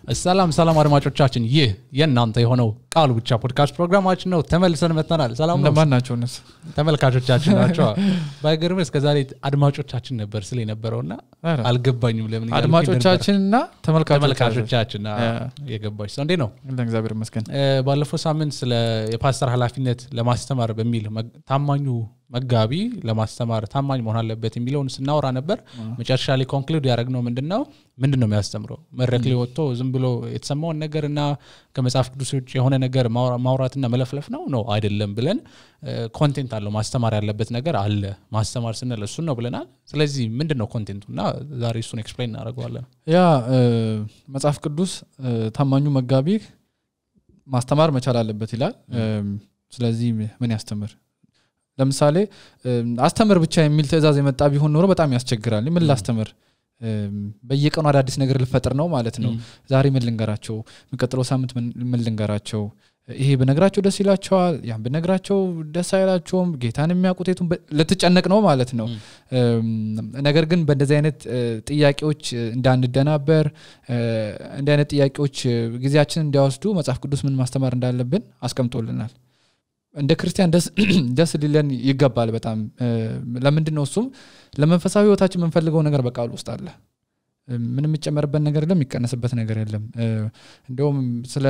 ሰላም ሰላም አድማጮቻችን፣ ይህ የእናንተ የሆነው ቃሉ ብቻ ፖድካስት ፕሮግራማችን ነው። ተመልሰን መጥተናል። ሰላም ነው እንደማን ናቸው እነሱ? ተመልካቾቻችን ናቸው። ባይገርም እስከዛሬ አድማጮቻችን ነበር ስለ የነበረውና ኧረ፣ አልገባኝም ለምን እያልኩኝ ነበር። አድማጮቻችንና ተመልካቾቻችን ተመልካቾቻችን አ፣ ያ። የገባች ሰው እንዴ ነው። እንደ እግዚአብሔር ይመስገን። እ፣ ባለፈው ሳምንት ስለ የፓስተር ኃላፊነት ለማስተማር በሚል መግ- ታማኙ መጋቢ ለማስተማር ታማኝ መሆን አለበት የሚለውን ስናወራ ነበር። መጨረሻ ላይ ኮንክሉድ ያደረግነው ምንድን ነው ምንድን ነው የሚያስተምረው መድረክ ላይ ወጥቶ ዝም ብሎ የተሰማውን ነገር እና ከመጽሐፍ ቅዱስ ውጭ የሆነ ነገር ማውራ- ማውራትና መለፍለፍ ነው ነው አይደለም ብለን ኮንቴንት አለው ማስተማር ያለበት ነገር አለ። ማስተማር ስንል እሱን ነው ብለናል። ስለዚህ ምንድን ነው ኮንቴንቱ እና ዛሬ እሱን ኤክስፕሌን እናደርገዋለን። ያ እ፣ መጽሐፍ ቅዱስ እ፣ ታማኙ መጋቢ ማስተማር መቻል አለበት ይላል። እም፣ ስለዚህ ምን ያስተምር? ለምሳሌ እም፣ አስተምር ብቻ የሚል ትእዛዝ የመጣ ቢሆን ኖሮ በጣም ያስቸግራል። ምን ላስተምር? እም፣ በየቀኑ አዳዲስ ነገር ልፈጥር ነው ማለት ነው። ዛሬ ምን ልንገራቸው? የሚቀጥለው ሳምንት ምን- ምን ልንገራቸው? ይሄ ብነግራቸው ደስ ይላቸዋል፣ ያን ብነግራቸው ደስ አይላቸውም። ጌታን የሚያውቁት የቱን በ- ልትጨነቅ ነው ማለት ነው። እም፣ ነገር ግን በእንደዚህ አይነት እ፣ ጥያቄዎች እ፣ እንዳንደናበር እ፣ እንዲህ አይነት ጥያቄዎች እ፣ ጊዜያችንን እንዲያወስዱ መጽሐፍ ቅዱስ ምን ማስተማር እንዳለብን አስቀምጦልናል። እንደ ክርስቲያን ደስ ደስ ሊለን ይገባል በጣም እ፣ ለምንድን ነው እሱም ለመንፈሳዊ ህይወታችን የምንፈልገው ነገር በቃሉ ውስጥ አለ እ፣ ምንም የሚጨመርበት ነገር የለም የሚቀነስበት ነገር የለም እ፣ እንዲሁም ስለ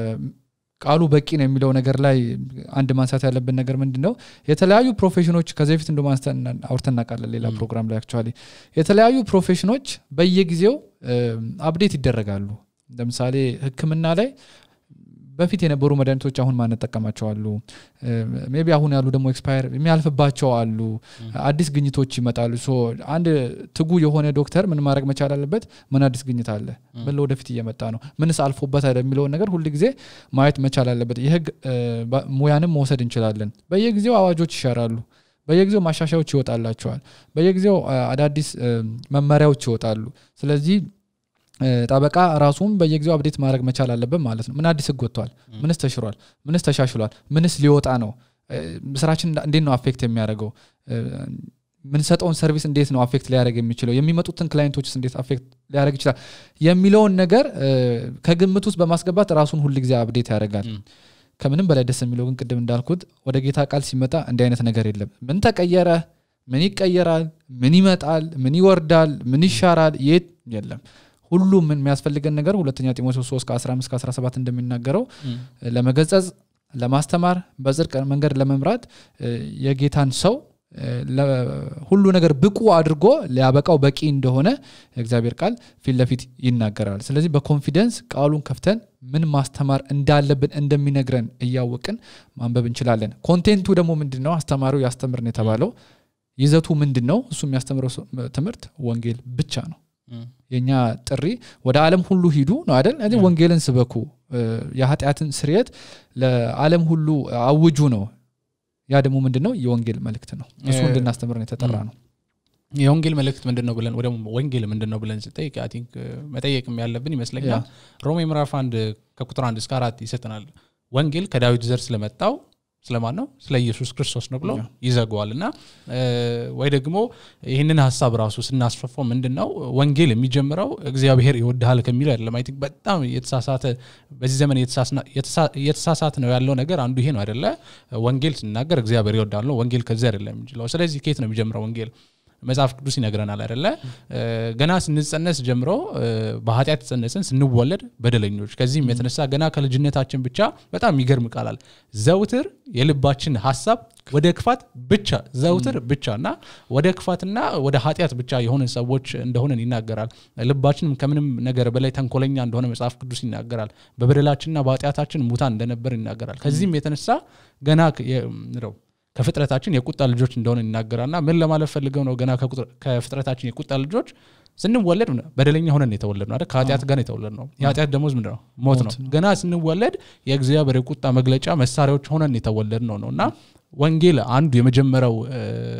ቃሉ በቂ ነው የሚለው ነገር ላይ አንድ ማንሳት ያለብን ነገር ምንድን ነው የተለያዩ ፕሮፌሽኖች ከዚህ በፊት እንደ ማንስተን አውርተን እናውቃለን ሌላ ም። ፕሮግራም ላይ አክቹዋሊ የተለያዩ ፕሮፌሽኖች በየጊዜው አፕዴት ይደረጋሉ ለምሳሌ ህክምና ላይ በፊት የነበሩ መድኃኒቶች አሁን ማንጠቀማቸው አሉ ሜቢ አሁን ያሉ ደግሞ ኤክስፓየር የሚያልፍባቸው አሉ አዲስ ግኝቶች ይመጣሉ ሶ አንድ ትጉ የሆነ ዶክተር ምን ማድረግ መቻል አለበት ምን አዲስ ግኝት አለ ምን ለወደፊት እየመጣ ነው ምንስ አልፎበታል የሚለውን ነገር ሁል ጊዜ ማየት መቻል አለበት የህግ እ፣ ባ- ሙያንም መውሰድ እንችላለን በየጊዜው አዋጆች ይሻራሉ በየጊዜው ማሻሻያዎች ይወጣላቸዋል በየጊዜው አ፣ አዳዲስ እ፣ መመሪያዎች ይወጣሉ ስለዚህ እ፣ ጠበቃ ራሱም በየጊዜው አብዴት ማድረግ መቻል አለበት ማለት ነው ምን አዲስ ህግ ወጥቷል ምንስ ተሽሯል ምንስ ተሻሽሏል ምንስ ሊወጣ ነው እ፣ ስራችን እንዳ- እንዴት ነው አፌክት የሚያደርገው እ፣ ምንሰጠውን ሰርቪስ እንዴት ነው አፌክት ሊያደርግ የሚችለው የሚመጡትን ክላይንቶችስ እንዴት አፌክት ሊያደርግ ይችላል የሚለውን ነገር እ፣ ከግምት ውስጥ በማስገባት ራሱን ሁል ጊዜ አብዴት ያደርጋል ም። ከምንም በላይ ደስ የሚለው ግን ቅድም እንዳልኩት ወደ ጌታ ቃል ሲመጣ እንዲህ አይነት ነገር የለም ምን ተቀየረ ምን ይቀየራል ምን ይመጣል ምን ይወርዳል ምን ይሻራል የት የለም ሁሉም ምን የሚያስፈልገን ነገር ሁለተኛ ጢሞቴዎስ 3 ከ15 ከ17 እንደሚናገረው ም። ለመገጸጽ ለማስተማር በጽድቅ መንገድ ለመምራት እ፣ የጌታን ሰው እ፣ ለ- ሁሉ ነገር ብቁ አድርጎ ሊያበቃው በቂ እንደሆነ የእግዚአብሔር ቃል ፊት ለፊት ይናገራል ስለዚህ በኮንፊደንስ ቃሉን ከፍተን ምን ማስተማር እንዳለብን እንደሚነግረን እያወቅን ማንበብ እንችላለን ኮንቴንቱ ደግሞ ምንድን ነው አስተማሪው ያስተምርን የተባለው ይዘቱ ምንድን ነው እሱ የሚያስተምረው ሰው- ትምህርት ወንጌል ብቻ ነው ም። የኛ ጥሪ ወደ ዓለም ሁሉ ሂዱ ነው አይደል እዚህ ያ። ወንጌልን ስበኩ እ፣ የኃጢአትን ስርየት ለዓለም ሁሉ አውጁ ነው ያ ደግሞ ምንድን ነው የወንጌል መልእክት ነው እሱ እ፣ እንድናስተምር ነው የተጠራ ም። ነው የወንጌል መልእክት ምንድን ነው ብለን ወደ ወንጌል ምንድን ነው ብለን ስጠይቅ አይ ቲንክ መጠየቅም ያለብን ይመስለኛል ሮሜ ምዕራፍ አንድ ከቁጥር አንድ እስከ አራት ይሰጠናል ወንጌል ከዳዊት ዘር ስለመጣው ስለማን ነው ስለ ኢየሱስ ክርስቶስ ነው ብሎ ያ። ይዘገዋል እና እ፣ ወይ ደግሞ ይህንን ሀሳብ ራሱ ስናስፈፋው ምንድን ነው ወንጌል የሚጀምረው እግዚአብሔር ይወድሃል ከሚለው አይደለም አይ ቲንክ በጣም የተሳሳተ በዚህ ዘመን የተሳስና- የተሳ- እየተሳሳተ ነው ያለው ነገር አንዱ ይሄ ነው አይደለ ወንጌል ስናገር እግዚአብሔር ይወዳል ነው ወንጌል ከዚህ አይደለም የሚችለው ስለዚህ ከየት ነው የሚጀምረው ወንጌል መጽሐፍ ቅዱስ ይነግረናል አይደለ እ፣ ገና ስንጸነስ ጀምሮ እ፣ በኃጢአት ተጸነስን ስንወለድ በደለኞች ከዚህም የተነሳ ገና ከልጅነታችን ብቻ በጣም የሚገርም ቃላል ዘውትር የልባችን ሀሳብ ወደ ክፋት ብቻ ዘውትር ብቻ እና ወደ ክፋትና ወደ ኃጢአት ብቻ የሆንን ሰዎች እንደሆነን ይናገራል ልባችንም ከምንም ነገር በላይ ተንኮለኛ እንደሆነ መጽሐፍ ቅዱስ ይናገራል በበደላችንና በኃጢአታችን ሙታን እንደነበር ይናገራል ከዚህም የተነሳ ገና ከ- የ- ነው ከፍጥረታችን የቁጣ ልጆች እንደሆነ ይናገራልና ምን ለማለት ፈልገው ነው ገና ከቁጥር- ከፍጥረታችን የቁጣ ልጆች ስንወለድ ምን- በደለኛ ሆነን የተወለድ ነው አይደል ከኃጢአት ጋር የተወለድ ነው የኃጢአት ደሞዝ ምንድን ነው ሞት ነው ሞት ነው። ገና ስንወለድ የእግዚአብሔር የቁጣ መግለጫ መሳሪያዎች ሆነን የተወለድ ነው ነው እና ወንጌል አንዱ የመጀመሪያው እ፣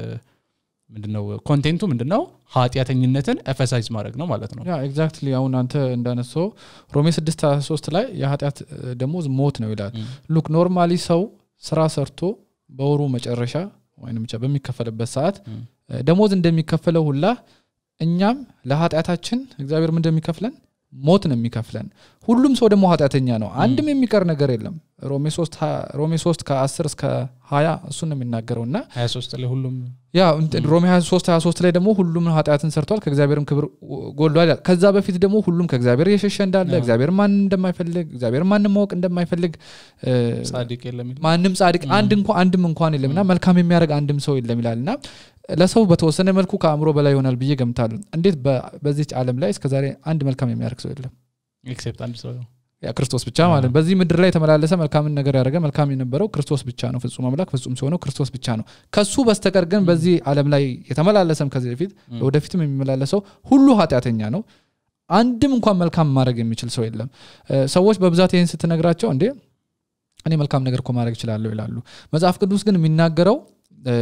ምንድነው ኮንቴንቱ ምንድነው ኃጢአተኝነትን ኤፈሳይዝ ማድረግ ነው ማለት ነው ያ ኤግዛክትሊ አሁን አንተ እንዳነሳው ሮሜ 6 23 ላይ የኃጢአት እ፣ ደሞዝ ሞት ነው ይላል ም። ሉክ ኖርማሊ ሰው ስራ ሰርቶ በወሩ መጨረሻ ወይም ብቻ በሚከፈልበት ሰዓት ም። እ፣ ደሞዝ እንደሚከፈለው ሁላ እኛም ለኃጢአታችን እግዚአብሔር ምን እንደሚከፍለን ሞት ነው የሚከፍለን ሁሉም ሰው ደግሞ ኃጢአተኛ ነው አንድም የሚቀር ነገር የለም ሮሜ 3 ከ10 እስከ 20 እሱን ነው የሚናገረው እና 23 ላይ ሁሉም ያ እንትን ሮሜ 23 23 ላይ ደግሞ ሁሉም ኃጢአትን ሰርቷል ከእግዚአብሔርም ክብር ጎሏል ይላል ከዛ በፊት ደግሞ ሁሉም ከእግዚአብሔር እየሸሸ እንዳለ እግዚአብሔር ማንም እንደማይፈልግ እግዚአብሔር ማንም ማወቅ እንደማይፈልግ እ፣ ጻድቅ የለም ይላል። ማንም ጻድቅ አንድ እንኳ አንድም እንኳን የለም እና መልካም የሚያደርግ አንድም ሰው የለም ይላል እና ለሰው በተወሰነ መልኩ ከአእምሮ በላይ ይሆናል ብዬ ገምታለሁ እንዴት በ- በዚች ዓለም ላይ እስከዛሬ አንድ መልካም የሚያደርግ ሰው የለም ኤክሴፕት አንድ ሰው ነው። ያ ክርስቶስ ብቻ ማለት ነው በዚህ ምድር ላይ የተመላለሰ መልካምን ነገር ያደረገ መልካም የነበረው ክርስቶስ ብቻ ነው ፍጹም አምላክ ፍጹም ሲሆነው ክርስቶስ ብቻ ነው ከሱ በስተቀር ግን በዚህ ዓለም ላይ የተመላለሰም ከዚህ በፊት ወደፊትም የሚመላለሰው ሁሉ ኃጢአተኛ ነው አንድም እንኳን መልካም ማድረግ የሚችል ሰው የለም እ፣ ሰዎች በብዛት ይህን ስትነግራቸው እንዴ እኔ መልካም ነገር እኮ ማድረግ እችላለሁ ይላሉ መጽሐፍ ቅዱስ ግን የሚናገረው እ፣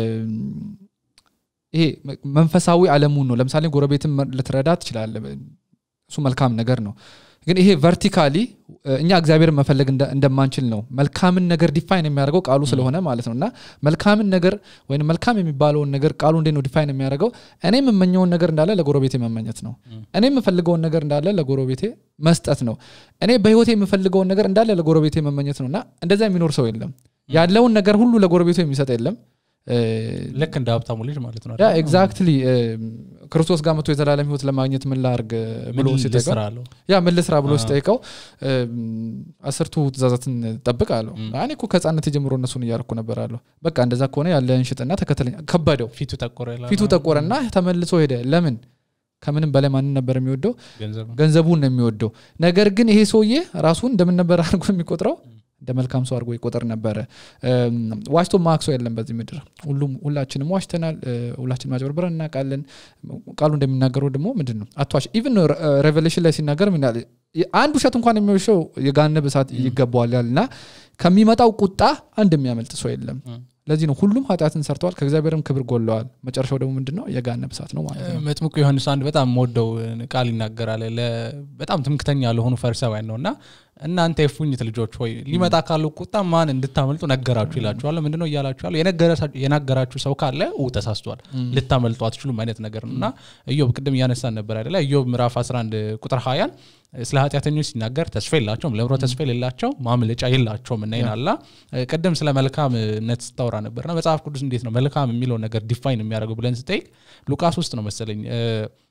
ይሄ መንፈሳዊ አለሙን ነው ለምሳሌ ጎረቤትን መ- ልትረዳ ትችላለ እሱ መልካም ነገር ነው ግን ይሄ ቨርቲካሊ እኛ እግዚአብሔርን መፈለግ እንደ- እንደማንችል ነው መልካምን ነገር ዲፋይን የሚያደርገው ቃሉ ስለሆነ ማለት ነው እና መልካምን ነገር ወይም መልካም የሚባለውን ነገር ቃሉ እንዴት ነው ዲፋይን የሚያደርገው እኔ የምመኘውን ነገር እንዳለ ለጎረቤቴ መመኘት ነው እኔ የምፈልገውን ነገር እንዳለ ለጎረቤቴ መስጠት ነው እኔ በህይወቴ የምፈልገውን ነገር እንዳለ ለጎረቤቴ መመኘት ነው እና እንደዛ የሚኖር ሰው የለም ያለውን ነገር ሁሉ ለጎረቤቱ የሚሰጥ የለም እ፣ ልክ እንደ ሀብታሙ ልጅ ማለት ነው ያ ኤግዛክትሊ ክርስቶስ ጋር መቶ የዘላለም ህይወት ለማግኘት ምን ላርግ ብሎ ምን ሲጠይቀው ልስራ አለው? ያ ምን ልስራ ብሎ አዎ። ሲጠይቀው እም፣ አስርቱ ትእዛዛትን ጠብቅ አለው ም። እኔ እኮ ከህፃነት ጀምሮ እነሱን እያርኩ ነበር አለሁ በቃ እንደዛ ከሆነ ያለህን ሽጥና ተከተለኝ ከበደው ፊቱ ጠቆረ ይላል። ፊቱ ጠቆረና ተመልሶ ሄደ ለምን ከምንም በላይ ማንን ነበር የሚወደው ገንዘብ ነው። ገንዘቡን ነው የሚወደው ነገር ግን ይሄ ሰውዬ ራሱን እንደምን ነበር አድርጎ የሚቆጥረው እንደ መልካም ሰው አድርጎ ይቆጠር ነበረ እም፣ ዋሽቶ ማክሶ የለም በዚህ ምድር ሁሉም ሁላችንም ዋሽተናል እ፣ ሁላችንም አጭበርብረን እናውቃለን ቃሉ እንደሚናገረው ደግሞ ምንድን ነው አትዋሽ ኢቭን ሬቨሌሽን ላይ ሲናገር ምን ይላል? አንድ ውሸት እንኳን የሚወሸው የጋነብ እሳት ይገባዋል ያል እና ከሚመጣው ቁጣ አንድ የሚያመልጥ ሰው የለም ም። ለዚህ ነው ሁሉም ኃጢአትን ሰርተዋል ከእግዚአብሔርም ክብር ጎለዋል መጨረሻው ደግሞ ምንድን ነው የጋነብ እሳት ነው ማለት ነው መጥምቁ ዮሐንስ አንድ በጣም የምወደው ቃል ይናገራል ለ- በጣም ትምክተኛ ለሆኑ ፈሪሳውያን ነው እና እናንተ የፉኝት ልጆች ሆይ ሊመጣ ካለው ቁጣ ማን እንድታመልጡ ነገራችሁ ይላችኋል ምንድነው እያላችሁ ያለው የነገረሳ- የናገራችሁ ሰው ካለ ው ተሳስቷል ልታመልጡ አትችሉም አይነት ነገር ነው እና ኢዮብ ቅድም እያነሳን ነበር አይደለ ኢዮብ ምዕራፍ 11 ቁጥር 20 ስለ ኃጢአተኞች ሲናገር ተስፋ የላቸውም ለምሮ ተስፋ የሌላቸው ማምለጫ የላቸውም እና ይናላ ቅድም ስለ መልካምነት ስታወራ ነበርና መጽሐፍ ቅዱስ እንዴት ነው መልካም የሚለውን ነገር ዲፋይን የሚያደርገው ብለን ስጠይቅ ሉቃስ ውስጥ ነው መሰለኝ እ፣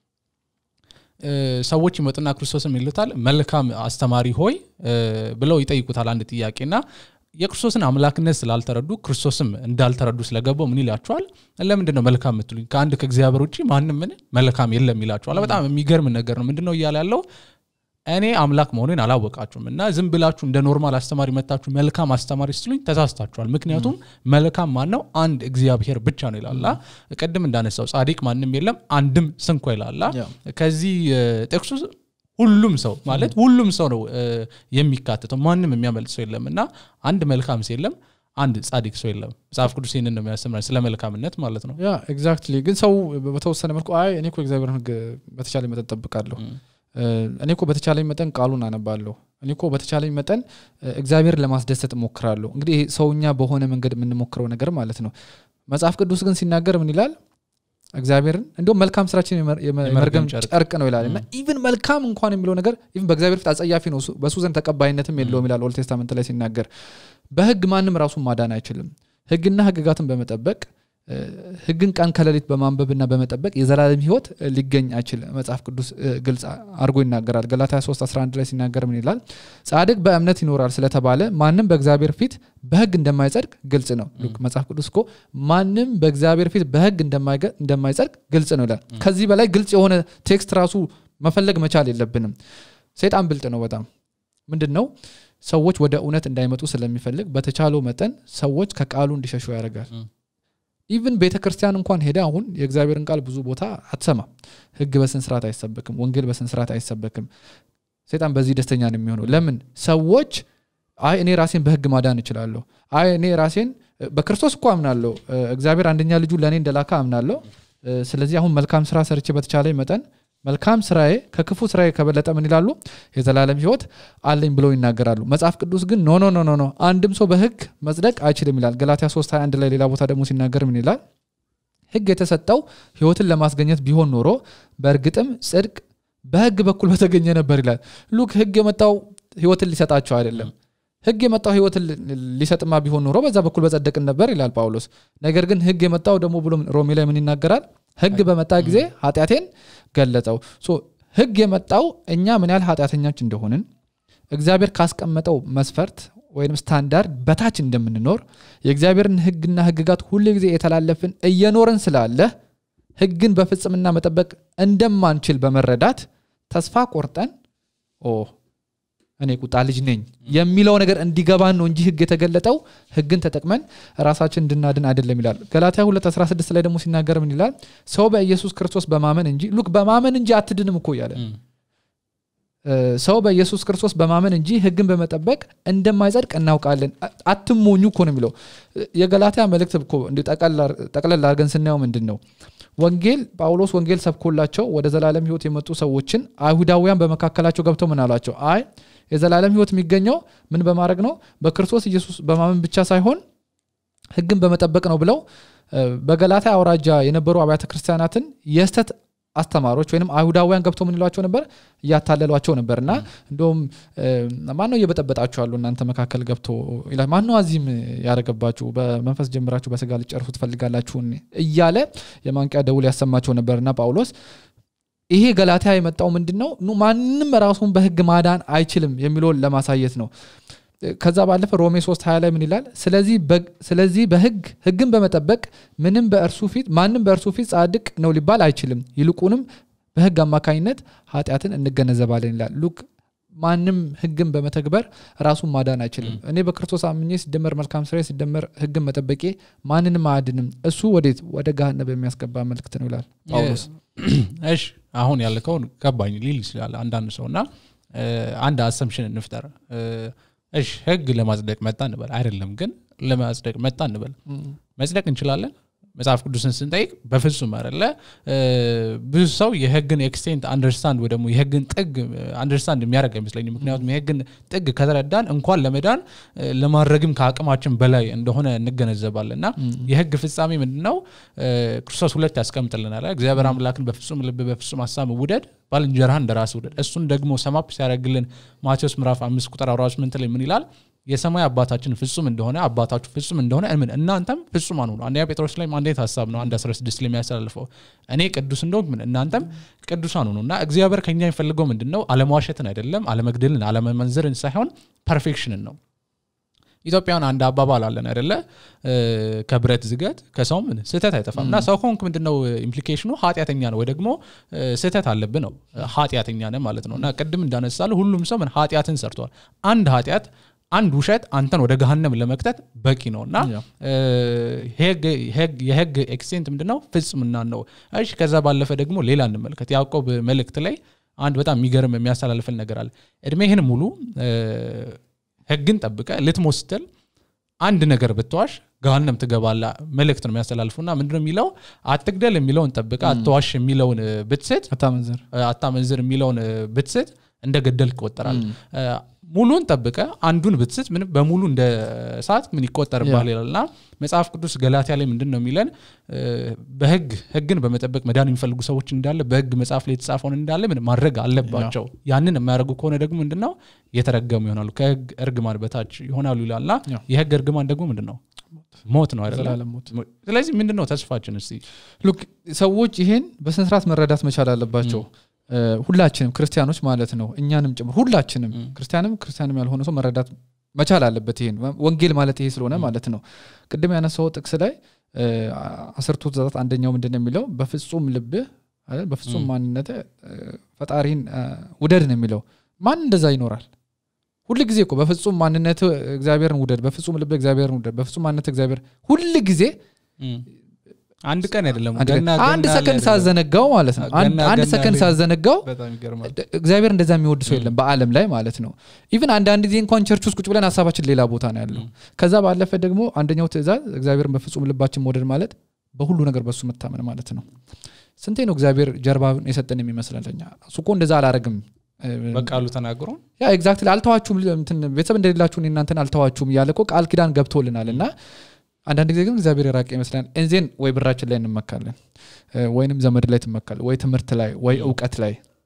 እ፣ ሰዎች ይመጡና ክርስቶስም ይሉታል መልካም አስተማሪ ሆይ እ፣ ብለው ይጠይቁታል አንድ ጥያቄና የክርስቶስን አምላክነት ስላልተረዱ ክርስቶስም እንዳልተረዱ ስለገባው ምን ይላቸዋል ለምንድን ነው መልካም የምትሉኝ ከአንድ ከእግዚአብሔር ውጭ ማንም ምን መልካም የለም ይላቸዋል በጣም የሚገርም ነገር ነው ምንድን ነው እያለ ያለው እኔ አምላክ መሆኔን አላወቃችሁም እና ዝም ብላችሁ እንደ ኖርማል አስተማሪ መታችሁ መልካም አስተማሪ ስትሉኝ ተሳስታችኋል ምክንያቱም መልካም ማን ነው አንድ እግዚአብሔር ብቻ ነው ይላላ ቅድም እንዳነሳው ጻዲቅ ማንም የለም አንድም ስንኳ ይላላ ያ። ከዚህ እ፣ ጥቅሱ ሁሉም ሰው ማለት ሁሉም ሰው ነው እ፣ የሚካተተው ማንም የሚያመልጥ ሰው የለም እና አንድ መልካም ሰው የለም አንድ ጻዲቅ ሰው የለም መጽሐፍ ቅዱስ ይህንን ነው የሚያስተምረን ስለ መልካምነት ማለት ነው ያ ኤግዛክትሊ ግን ሰው በተወሰነ መልኩ አይ እኔ እኮ እግዚአብሔርን ህግ በተቻለ መጠን ጠብቃለሁ ም። እ፣ እኔ እኮ በተቻለኝ መጠን ቃሉን አነባለሁ እኔ እኮ በተቻለኝ መጠን እ፣ እግዚአብሔርን ለማስደሰት እሞክራለሁ እንግዲህ ይሄ ሰውኛ በሆነ መንገድ የምንሞክረው ነገር ማለት ነው መጽሐፍ ቅዱስ ግን ሲናገር ምን ይላል እግዚአብሔርን እንዲሁም መልካም ስራችን የመር- የመ- የመርገም ጨርቅ። ጨርቅ ነው ይላል እና ኢቭን መልካም እንኳን የሚለው ነገር ኢቭን በእግዚአብሔር ፊት አጸያፊ ነው እሱ- በእሱ ዘንድ ተቀባይነትም የለውም ይላል ኦልድ ቴስታመንት ላይ ሲናገር በህግ ማንም ራሱን ማዳን አይችልም ህግና ህግጋትን በመጠበቅ እ፣ ህግን ቀን ከሌሊት በማንበብና በመጠበቅ የዘላለም ህይወት እ፣ ሊገኝ አይችልም መጽሐፍ ቅዱስ እ፣ ግልጽ አድርጎ ይናገራል ገላትያ 3 11 ላይ ሲናገር ምን ይላል ጻድቅ በእምነት ይኖራል ስለተባለ ማንም በእግዚአብሔር ፊት በህግ እንደማይጸድቅ ግልጽ ነው ሉክ መጽሐፍ ቅዱስ እኮ ማንም በእግዚአብሔር ፊት በህግ እንደማይገ- እንደማይጸድቅ ግልጽ ነው ይላል ከዚህ በላይ ግልጽ የሆነ ቴክስት ራሱ መፈለግ መቻል የለብንም ሰይጣን ብልጥ ነው በጣም ምንድን ነው ሰዎች ወደ እውነት እንዳይመጡ ስለሚፈልግ በተቻለው መጠን ሰዎች ከቃሉ እንዲሸሹ ያደርጋል ም። ኢቭን ቤተ ክርስቲያን እንኳን ሄደ አሁን የእግዚአብሔርን ቃል ብዙ ቦታ አትሰማም ህግ በስነ ስርዓት አይሰበክም ወንጌል በስነ ስርዓት አይሰበክም ሰይጣን በዚህ ደስተኛ ነው የሚሆነው ለምን ሰዎች አይ እኔ ራሴን በህግ ማዳን እችላለሁ አይ እኔ ራሴን በክርስቶስ እኮ አምናለሁ እ፣ እግዚአብሔር አንደኛ ልጁ ለእኔ እንደላካ አምናለሁ እ፣ ስለዚህ አሁን መልካም ስራ ሰርቼ በተቻለ መጠን መልካም ስራዬ ከክፉ ስራዬ ከበለጠ ምን ይላሉ የዘላለም ህይወት አለኝ ብለው ይናገራሉ መጽሐፍ ቅዱስ ግን ኖ ኖ ኖ ኖ ኖ አንድም ሰው በህግ መጽደቅ አይችልም ይላል ገላትያ 3 21 ላይ ሌላ ቦታ ደግሞ ሲናገር ምን ይላል ህግ የተሰጠው ህይወትን ለማስገኘት ቢሆን ኖሮ በእርግጥም ጽድቅ በህግ በኩል በተገኘ ነበር ይላል ሉክ ህግ የመጣው ህይወትን ሊሰጣቸው አይደለም ህግ የመጣው ህይወትን ሊሰጥማ ቢሆን ኖሮ በዛ በኩል በጸደቅን ነበር ይላል ጳውሎስ ነገር ግን ህግ የመጣው ደግሞ ብሎ ሮሜ ላይ ምን ይናገራል ህግ በመጣ ጊዜ ኃጢአቴን ገለጸው ሶ ህግ የመጣው እኛ ምን ያህል ኃጢአተኞች እንደሆንን እግዚአብሔር ካስቀመጠው መስፈርት ወይም ስታንዳርድ በታች እንደምንኖር የእግዚአብሔርን ህግና ህግጋት ሁሉ ጊዜ የተላለፍን እየኖርን ስላለ ህግን በፍጽምና መጠበቅ እንደማንችል በመረዳት ተስፋ ቆርጠን ኦ እኔ ቁጣ ልጅ ነኝ የሚለው ነገር እንዲገባን ነው እንጂ ህግ የተገለጠው ህግን ተጠቅመን ራሳችን እንድናድን አይደለም ይላል ገላትያ 216 ላይ ደግሞ ሲናገር ምን ይላል ሰው በኢየሱስ ክርስቶስ በማመን እንጂ ሉክ በማመን እንጂ አትድንም እኮ እያለ ሰው በኢየሱስ ክርስቶስ በማመን እንጂ ህግን በመጠበቅ እንደማይጸድቅ እናውቃለን አትሞኙ እኮ ነው የሚለው የገላትያ መልእክት እኮ እንዲ ጠቅለል አድርገን ስናየው ምንድን ነው ወንጌል ጳውሎስ ወንጌል ሰብኮላቸው ወደ ዘላለም ህይወት የመጡ ሰዎችን አይሁዳውያን በመካከላቸው ገብተው ምን አላቸው አይ የዘላለም ህይወት የሚገኘው ምን በማድረግ ነው በክርስቶስ ኢየሱስ በማመን ብቻ ሳይሆን ህግን በመጠበቅ ነው ብለው በገላታ አውራጃ የነበሩ አብያተ ክርስቲያናትን የስተት አስተማሪዎች ወይም አይሁዳውያን ገብቶ ምን ይሏቸው ነበር እያታለሏቸው ነበር እና እንደውም ማን ነው እየበጠበጣችሁ ያሉ እናንተ መካከል ገብቶ ይላል ማን ነው አዚህም ያደረገባችሁ በመንፈስ ጀምራችሁ በስጋ ልጨርሱ ትፈልጋላችሁን እያለ የማንቂያ ደውል ያሰማቸው ነበር እና ጳውሎስ ይሄ ገላትያ የመጣው ምንድን ነው ማንም ራሱን በህግ ማዳን አይችልም የሚለውን ለማሳየት ነው ከዛ ባለፈ ሮሜ 3 20 ላይ ምን ይላል ስለዚህ በህግ ህግን በመጠበቅ ምንም በእርሱ ፊት ማንም በእርሱ ፊት ጻድቅ ነው ሊባል አይችልም ይልቁንም በህግ አማካኝነት ኃጢአትን እንገነዘባለን ይላል ሉክ ማንም ህግን በመተግበር ራሱን ማዳን አይችልም እኔ በክርስቶስ አምኜ ሲደመር መልካም ስራ ሲደመር ህግን መጠበቄ ማንንም አያድንም እሱ ወዴት ወደ ጋህነ በሚያስገባ መልክት ነው ይላል ጳውሎስ እሺ አሁን ያልከውን ገባኝ ሊል ይችላል አንዳንድ ሰው እና አንድ አሰምሽን እንፍጠር እሺ ህግ ለማጽደቅ መጣ እንበል አይደለም ግን ለማጽደቅ መጣ እንበል መጽደቅ እንችላለን መጽሐፍ ቅዱስን ስንጠይቅ በፍጹም አለ ብዙ ሰው የህግን ኤክስቴንት አንደርስታንድ ወይ ደግሞ የህግን ጥግ አንደርስታንድ የሚያደርግ አይመስለኝም ምክንያቱም የህግን ጥግ ከተረዳን እንኳን ለመዳን ለማድረግም ከአቅማችን በላይ እንደሆነ እንገነዘባለን እና የህግ ፍጻሜ ምንድነው ክርስቶስ ሁለት ያስቀምጥልናል እግዚአብሔር አምላክን በፍጹም ልብ በፍጹም ሀሳብ ውደድ ባልንጀራህን እንደ ራስ ውደድ እሱን ደግሞ ሰማፕ ሲያደርግልን ማቴዎስ ምዕራፍ አምስት ቁጥር አራት ስምንት ላይ ምን ይላል የሰማይ አባታችን ፍጹም እንደሆነ አባታችሁ ፍጹም እንደሆነ ምን እናንተም ፍጹማን ሁኑ አንደኛ ጴጥሮስ ላይ አንዴት ሀሳብ ነው አንድ 16 ላይ የሚያስተላልፈው እኔ ቅዱስ እንደሆንኩ ምን እናንተም ቅዱሳን ሁኑ እና እግዚአብሔር ከኛ የሚፈልገው ምንድን ነው አለመዋሸትን አይደለም አለመግደልን አለመመንዘርን ሳይሆን ፐርፌክሽንን ነው ኢትዮጵያን አንድ አባባል አለን አይደለ ከብረት ዝገት ከሰው ምን ስህተት አይጠፋም እና ሰው ከሆንክ ምንድነው ኢምፕሊኬሽኑ ኃጢአተኛ ነው ወይ ደግሞ ስህተት አለብህ ነው ኃጢአተኛ ነ ማለት ነው እና ቅድም እንዳነሳለ ሁሉም ሰው ምን ኃጢአትን ሰርተዋል አንድ ኃጢአት አንድ ውሸት አንተን ወደ ገሃነም ለመክተት በቂ ነው እና የህግ ኤክስቴንት ምንድነው ፍጽምና ነው እሺ ከዛ ባለፈ ደግሞ ሌላ እንመልከት ያዕቆብ መልእክት ላይ አንድ በጣም የሚገርም የሚያስተላልፍል ነገር አለ እድሜህን ሙሉ ህግን ጠብቀ ልትሞት ስትል አንድ ነገር ብትዋሽ ገሃነም ትገባላ መልእክት ነው የሚያስተላልፉና ምንድነው የሚለው አትግደል የሚለውን ጠብቀ አትዋሽ የሚለውን ብትስት አታመንዝር አታመንዝር የሚለውን ብትስት እንደ ገደል ይቆጠራል ሙሉን ጠብቀ አንዱን ብትስት ምን በሙሉ እንደ ሰዓት ምን ይቆጠርባል ይላልና መጽሐፍ ቅዱስ ገላትያ ላይ ምንድን ነው የሚለን በህግ ህግን በመጠበቅ መዳን የሚፈልጉ ሰዎች እንዳለ በህግ መጽሐፍ ላይ የተጻፈውን እንዳለ ምን ማድረግ አለባቸው ያንን የሚያደርጉ ከሆነ ደግሞ ምንድን ነው የተረገሙ ይሆናሉ ከህግ እርግማን በታች ይሆናሉ ይላልና የህግ እርግማን ደግሞ ምንድን ነው ሞት ነው አይደለም ስለዚህ ምንድን ነው ተስፋችን እስቲ ሉክ ሰዎች ይሄን በስነስርዓት መረዳት መቻል አለባቸው ሁላችንም ክርስቲያኖች ማለት ነው እኛንም ጭምር ሁላችንም ክርስቲያንም ክርስቲያንም ያልሆነ ሰው መረዳት መቻል አለበት ይሄን ወንጌል ማለት ይሄ ስለሆነ ማለት ነው ቅድም ያነሳው ጥቅስ ላይ አስርቱ ትእዛዛት አንደኛው ምንድን ነው የሚለው በፍጹም ልብህ በፍጹም ማንነት ፈጣሪን ውደድ ነው የሚለው ማን እንደዛ ይኖራል ሁል ጊዜ እኮ በፍጹም ማንነት እግዚአብሔርን ውደድ በፍጹም ልብ እግዚአብሔርን ውደድ በፍጹም ማንነት እግዚአብሔር ሁል ጊዜ አንድ ቀን አይደለም አንድ ሰከንድ ሳዘነጋው ማለት ነው አንድ ሰከንድ ሳዘነጋው እግዚአብሔር እንደዛ የሚወድ ሰው የለም በአለም ላይ ማለት ነው ኢቭን አንዳንድ ጊዜ እንኳን ቸርች ውስጥ ቁጭ ብለን ሀሳባችን ሌላ ቦታ ነው ያለው ከዛ ባለፈ ደግሞ አንደኛው ትእዛዝ እግዚአብሔርን በፍጹም ልባችን መውደድ ማለት በሁሉ ነገር በሱ መታመን ማለት ነው ስንቴ ነው እግዚአብሔር ጀርባ የሰጠን የሚመስለኛ እሱ እኮ እንደዛ አላረግም በቃሉ ተናግሮ ያ ኤግዛክትሊ አልተዋችሁም ቤተሰብ እንደሌላችሁን እናንተን አልተዋችሁም እያለ እኮ ቃል ኪዳን ገብቶልናል እና አንዳንድ ጊዜ ግን እግዚአብሔር የራቀ ይመስላል እንዜን ወይ ብራችን ላይ እንመካለን ወይንም ዘመድ ላይ ትመካል ወይ ትምህርት ላይ ወይ እውቀት ላይ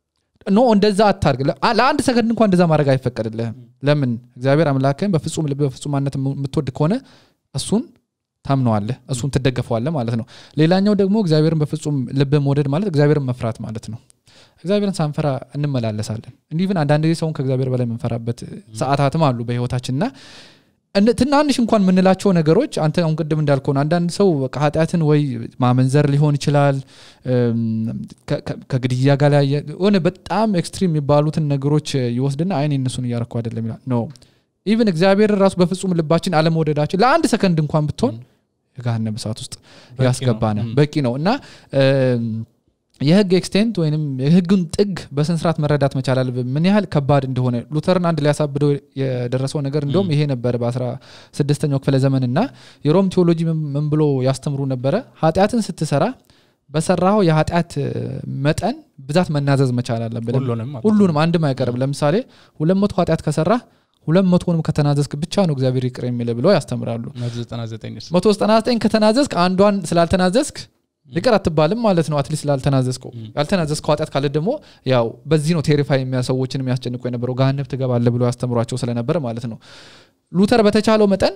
ኖ እንደዛ አታርግ ለ- ለአንድ ሰከንድ እንኳን እንደዛ ማድረግ አይፈቀድልህም ለምን እግዚአብሔር አምላክህን በፍጹም ልብ በፍጹም ማነት የምትወድ ከሆነ እሱን ታምነዋለህ እሱን ትደገፈዋለህ ማለት ነው ሌላኛው ደግሞ እግዚአብሔርን በፍጹም ልብ መውደድ ማለት እግዚአብሔርን መፍራት ማለት ነው እግዚአብሔርን ሳንፈራ እንመላለሳለን እንዲህ ግን አንዳንድ ጊዜ ሰውን ከእግዚአብሔር በላይ የምንፈራበት ሰዓታትም አሉ በህይወታችን እና እነ- ትናንሽ እንኳን የምንላቸው ነገሮች አንተ አሁን ቅድም እንዳልከሆነ አንዳንድ ሰው በቃ ኃጢአትን ወይ ማመንዘር ሊሆን ይችላል እም፣ ከ- ከ- ከግድያ ጋር ላይ ሆነ በጣም ኤክስትሪም የሚባሉትን ነገሮች ይወስድና አይን እነሱን እያረኩ አይደለም ይላል ኖ ኢቨን እግዚአብሔር ራሱ በፍጹም ልባችን አለመውደዳችን ለአንድ ሰከንድ እንኳን ብትሆን የገሃነም እሳት ውስጥ በቂ ነው። ያስገባነ ም። በቂ ነው እና እም፣ የህግ ኤክስቴንት ወይም የህግን ጥግ በስነስርዓት መረዳት መቻል አለብን ምን ያህል ከባድ እንደሆነ ሉተርን አንድ ሊያሳብደው የደረሰው ነገር እንደውም ይሄ ነበረ በአስራ ስድስተኛው ክፍለ ዘመን እና የሮም ቴዎሎጂ ምን- ምን ብሎ ያስተምሩ ነበረ ኃጢአትን ስትሰራ በሰራው የኃጢአት እ፣ መጠን ብዛት መናዘዝ መቻል አለብን ሁሉንም ማለት ነው። ሁሉንም አንድም አይቀርም ለምሳሌ ሁለት መቶ ኃጢአት ከሰራ ሁለት መቶንም ከተናዘዝክ ብቻ ነው እግዚአብሔር ይቅር የሚል ብለው ያስተምራሉ መቶ ዘጠና ዘጠኝ ስ- መቶ ዘጠና ዘጠኝ ከተናዘዝክ አንዷን ስላልተናዘዝክ ይቅር አትባልም ማለት ነው አትሊስት ስላልተናዘዝከው ያልተናዘዝከው ኃጢአት ካለ ደግሞ ያው በዚህ ነው ቴሪፋይ የሚያ ሰዎችን የሚያስጨንቁ የነበረው ገሃነብ ትገባለ ብሎ ያስተምሯቸው ስለነበረ ማለት ነው ሉተር በተቻለው መጠን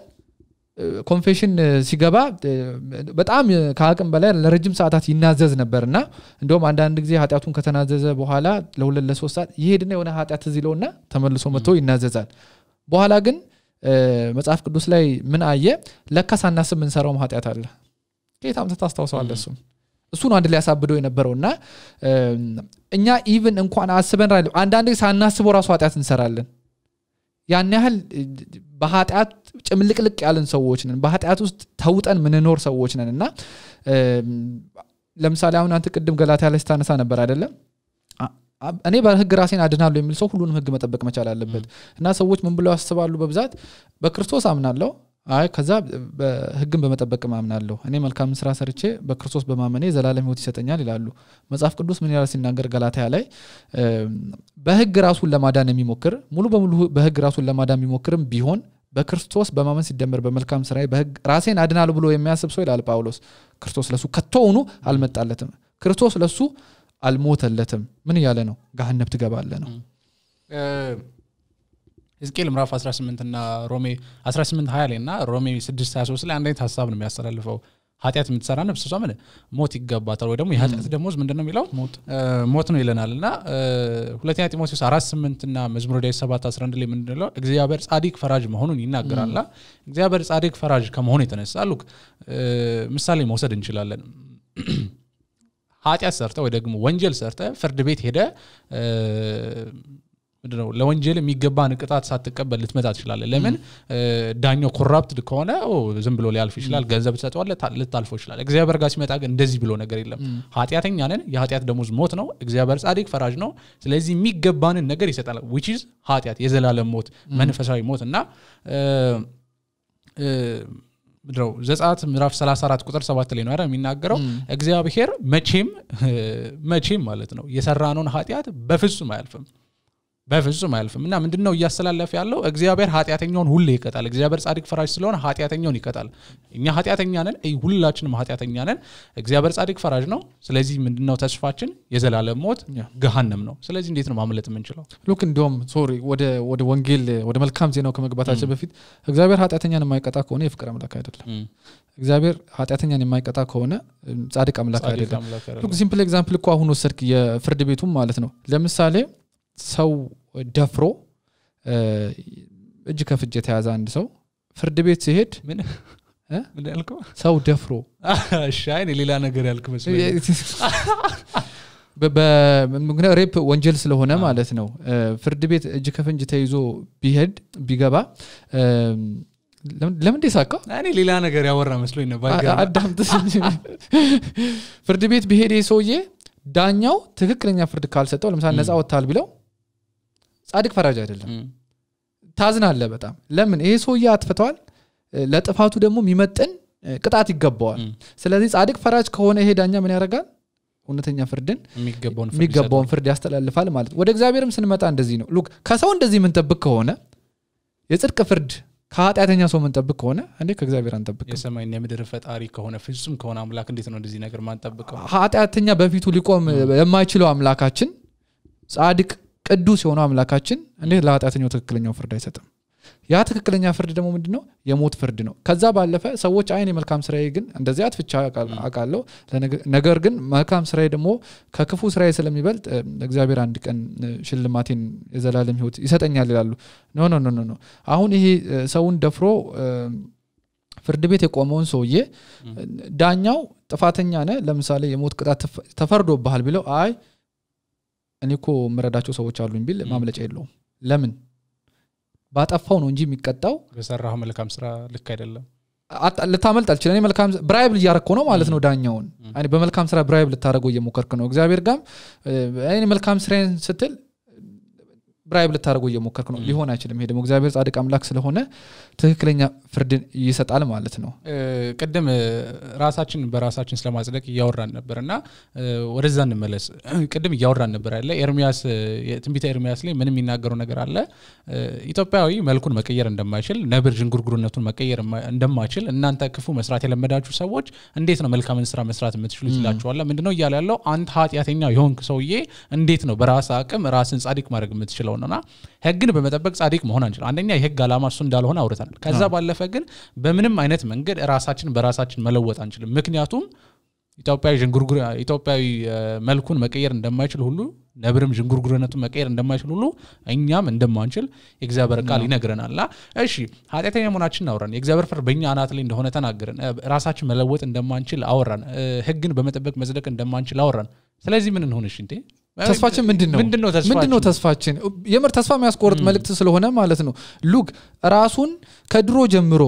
ኮንፌሽን ሲገባ እ፣ በጣም እ፣ ከአቅም በላይ ለረጅም ሰዓታት ይናዘዝ ነበር እና እንደውም አንዳንድ ጊዜ ኃጢአቱን ከተናዘዘ በኋላ ለሁለት ለሶስት ሰዓት ይሄድና የሆነ ኃጢአት ትዝ ይለውና ተመልሶ መጥቶ ይናዘዛል በኋላ ግን እ፣ መጽሐፍ ቅዱስ ላይ ምን አየ ለካ ሳናስብ ምንሰራውም ኃጢአት አለ ከየት አምጥተህ ታስታውሰዋለህ እሱም እሱ ነው አንድ ላይ ያሳብደው የነበረው እና እም፣ እኛ ኢቭን እንኳን አስበን ራ- አንዳንድ ጊዜ ሳናስበው ራሱ ኃጢአት እንሰራለን ያን ያህል እ፣ በኃጢአት ጭምልቅልቅ ያለን ሰዎች ነን በኃጢአት ውስጥ ተውጠን ምንኖር ሰዎች ነን እና እም፣ ለምሳሌ አሁን አንተ ቅድም ገላትያ ላይ ስታነሳ ነበር አይደለም አ- አ- እኔ በህግ ራሴን አድናለሁ የሚል ሰው ሁሉንም ህግ መጠበቅ መቻል አለበት እና ሰዎች ምን ብለው ያስባሉ በብዛት በክርስቶስ አምናለሁ አይ ከዛ በህግን በመጠበቅም አምናለሁ እኔ መልካም ስራ ሰርቼ በክርስቶስ በማመኔ ዘላለም ህይወት ይሰጠኛል ይላሉ መጽሐፍ ቅዱስ ምን ያህል ሲናገር ገላትያ ላይ እም፣ በህግ ራሱን ለማዳን የሚሞክር ሙሉ በሙሉ በህግ ራሱን ለማዳን የሚሞክርም ቢሆን በክርስቶስ በማመን ሲደመር በመልካም ስራ በህግ ራሴን አድናለሁ ብሎ የሚያስብ ሰው ይላል ጳውሎስ ክርስቶስ ለሱ ከቶውኑ አልመጣለትም ክርስቶስ ለሱ አልሞተለትም ምን እያለ ነው ገሃነብ ትገባለ ነው እ፣ ሕዝቅኤል ምዕራፍ 18 እና ሮሜ 18 20 ላይ እና ሮሜ 6 23 ላይ አንድ አይነት ሀሳብ ነው የሚያስተላልፈው ኃጢአት የምትሰራ ነፍስ እሷ ምን ሞት ይገባታል ወይ ደግሞ የኃጢአት ደሞዝ ምንድን ነው የሚለው እ፣ ሞት ነው ይለናል እና እ፣ ሁለተኛ ጢሞቴዎስ አራት ስምንት እና መዝሙረ ዳዊት ሰባት 11 ላይ ምንድነው እግዚአብሔር ጻዲቅ ፈራጅ መሆኑን ይናገራልና እግዚአብሔር ጻዲቅ ፈራጅ ከመሆኑ የተነሳ ሉክ እ፣ ምሳሌ መውሰድ እንችላለን ኃጢአት ሰርተ ወይ ደግሞ ወንጀል ሰርተ ፍርድ ቤት ሄደ እ፣ ምንድነው ለወንጀል የሚገባን ቅጣት ሳትቀበል ልትመጣ ትችላለ ለምን እ፣ ዳኛው ኮራፕትድ ከሆነ ኦ፣ ዝም ብሎ ሊያልፍ ይችላል ገንዘብ ትሰጠዋለ ልታልፈው ይችላል እግዚአብሔር ጋር ሲመጣ ግን እንደዚህ ብሎ ነገር የለም ኃጢአተኛ ነን የኃጢአት ደሞዝ ሞት ነው እግዚአብሔር ጻድቅ ፈራጅ ነው ስለዚህ የሚገባንን ነገር ይሰጣል ዊች ኢዝ ኃጢአት የዘላለም ሞት መንፈሳዊ ሞት እና እ፣ እ፣ ምንድነው ዘጸአት ምዕራፍ 34 ቁጥር 7 ላይ ነው አይደል የሚናገረው እግዚአብሔር መቼም መቼም ማለት ነው የሰራነውን ኃጢአት በፍጹም አያልፍም በፍጹም አያልፍም እና ምንድን ነው እያስተላለፈ ያለው እግዚአብሔር ኃጢአተኛውን ሁሌ ይቀጣል እግዚአብሔር ጻድቅ ፈራጅ ስለሆነ ኃጢአተኛውን ይቀጣል እኛ ኃጢአተኛ ነን እይ፣ ሁላችንም ኃጢአተኛ ነን እግዚአብሔር ጻድቅ ፈራጅ ነው ስለዚህ ምንድነው ተስፋችን የዘላለም ሞት ያ። ገሃነም ነው ስለዚህ እንዴት ነው ማምለጥ የምንችለው ሉክ እንዲሁም ሶሪ ወደ ወደ ወንጌል ወደ መልካም ዜናው ከመግባታችን በፊት እግዚአብሔር ኃጢአተኛን የማይቀጣ ከሆነ የፍቅር አምላክ አይደለም እግዚአብሔር ኃጢአተኛን የማይቀጣ ከሆነ እም፣ ጻድቅ አምላክ ጻድቅ አይደለም አምላክ አይደለም። ሉክ ሲምፕል ኤግዛምፕል እኮ አሁን ወሰድክ የፍርድ ቤቱም ማለት ነው ለምሳሌ ሰው ደፍሮ እ፣ እጅ ከፍጅ የተያዘ አንድ ሰው ፍርድ ቤት ሲሄድ ምን እ? ምን ያልከው ሰው ደፍሮ እሺ አይ እኔ ሌላ ነገር ያልክ መስሎኝ በ- በ- ምክንያት ሬፕ ወንጀል ስለሆነ ማለት ነው እ፣ ፍርድ ቤት እጅ ከፍንጅ ተይዞ ቢሄድ ቢገባ እ፣ ለምን- ለምን ሳካ እኔ ሌላ ነገር ያወራ መስሎኝ ነው ባይገርም። አዳምጥ ፍርድ ቤት ቢሄድ ይህ ሰውዬ ዳኛው ትክክለኛ ፍርድ ካልሰጠው ለምሳሌ ነፃ ወጥታል ቢለው ጻድቅ ፈራጅ አይደለም እም፣ ታዝናለ በጣም ለምን ይሄ ሰውዬ አጥፍተዋል እ፣ ለጥፋቱ ደግሞ የሚመጥን እ፣ ቅጣት ይገባዋል እም፣ ስለዚህ ጻድቅ ፈራጅ ከሆነ ይሄ ዳኛ ምን ያደርጋል እውነተኛ ፍርድን የሚገባውን ፍርድ የሚገባውን ፍርድ ያስተላልፋል ማለት ነው። ወደ እግዚአብሔርም ስንመጣ እንደዚህ ነው ሉክ ከሰው እንደዚህ የምንጠብቅ ከሆነ የጽድቅ ፍርድ ከኃጢአተኛ ሰው የምንጠብቅ ከሆነ እንዴ ከእግዚአብሔር አንጠብቅ የሰማይና የምድር ፈጣሪ ከሆነ ፍጹም ከሆነ አምላክ እንዴት ነው እንደዚህ ነገር ማንጠብቀው ኃጢአተኛ በፊቱ ሊቆም የማይችለው አምላካችን ጻድቅ ቅዱስ የሆነው አምላካችን እንዴት ለኃጢአተኛው ትክክለኛው ፍርድ አይሰጥም ያ ትክክለኛ ፍርድ ደግሞ ምንድን ነው የሞት ፍርድ ነው ከዛ ባለፈ ሰዎች አይን የመልካም ስራዬ ግን እንደዚህ አትፍቻ አውቃለሁ ለነገ- ነገር ግን መልካም ስራዬ ደግሞ ከክፉ ስራዬ ስለሚበልጥ እ፣ እግዚአብሔር አንድ ቀን እ፣ ሽልማቴን የዘላለም ህይወት ይሰጠኛል ይላሉ ኖ ኖ ኖ ኖ ኖ አሁን ይሄ እ፣ ሰውን ደፍሮ እ፣ ፍርድ ቤት የቆመውን ሰውዬ ዳኛው ጥፋተኛ ነ ለምሳሌ የሞት ቅጣት ተፈ- ተፈርዶብሃል ቢለው አይ እኔ እኮ የምረዳቸው ሰዎች አሉኝ ቢል ማምለጫ የለውም ለምን ባጠፋው ነው እንጂ የሚቀጣው በሰራሁ መልካም ስራ ልክ አይደለም አጣ- ልታመልጥ አልችል እኔ መልካም ብራይብ እያረግከው ነው ማለት ነው ዳኛውን እኔ በመልካም ስራ ብራይብ ልታደረገው እየሞከርክ ነው እግዚአብሔር ጋም እ፣ እኔ መልካም ስራዬን ስትል ብራይብ ልታደረገው እየሞከርክ ነው ሊሆን አይችልም ይሄ ደግሞ እግዚአብሔር ጻድቅ አምላክ ስለሆነ ትክክለኛ ፍርድን ይሰጣል ማለት ነው እ፣ ቅድም እ፣ ራሳችን በራሳችን ስለማጽደቅ እያወራን ነበር እና እ፣ ወደዛ እንመለስ ቅድም እያወራን ነበር ያለ ኤርሚያስ እ፣ የትንቢተ ኤርሚያስ ላይ ምን የሚናገረው ነገር አለ እ፣ ኢትዮጵያዊ መልኩን መቀየር እንደማይችል ነብር ዥንጉርጉርነቱን መቀየር የማ- እንደማይችል እናንተ ክፉ መስራት የለመዳችሁ ሰዎች እንዴት ነው መልካምን ስራ መስራት የምትችሉት ይላችኋላ ምንድነው እያለ ያለው አንተ ኃጢአተኛ የሆንክ ሰውዬ እንዴት ነው በራስ አቅም ራስን ጻድቅ ማድረግ የምትችለው ነውና ህግን በመጠበቅ ጻድቅ መሆን አንችል አንደኛ የህግ ዓላማ እሱ እንዳልሆነ አውርተናል ከዛ ባለፈ ግን በምንም አይነት መንገድ ራሳችን በራሳችን መለወጥ አንችልም ምክንያቱም ኢትዮጵያዊ ዥንጉርጉር ኢትዮጵያዊ እ፣ መልኩን መቀየር እንደማይችል ሁሉ ነብርም ዥንጉርጉርነቱን መቀየር እንደማይችል ሁሉ እኛም እንደማንችል የእግዚአብሔር ቃል ይነግረናል ና እሺ ኃጢአተኛ መሆናችን አውራን የእግዚአብሔር ፍርድ በእኛ አናት ላይ እንደሆነ ተናገርን እ፣ ራሳችን መለወጥ እንደማንችል አወራን እ፣ ህግን በመጠበቅ መጽደቅ እንደማንችል አወራን ስለዚህ ምን እንሆንሽ እንዴ ተስፋችን ምንድን ነው ምንድን ነው ምንድን ነው ተስፋችን ተስፋችን የምር ተስፋ የሚያስቆርጥ መልእክት ስለሆነ ማለት ነው ሉክ ራሱን ከድሮ ጀምሮ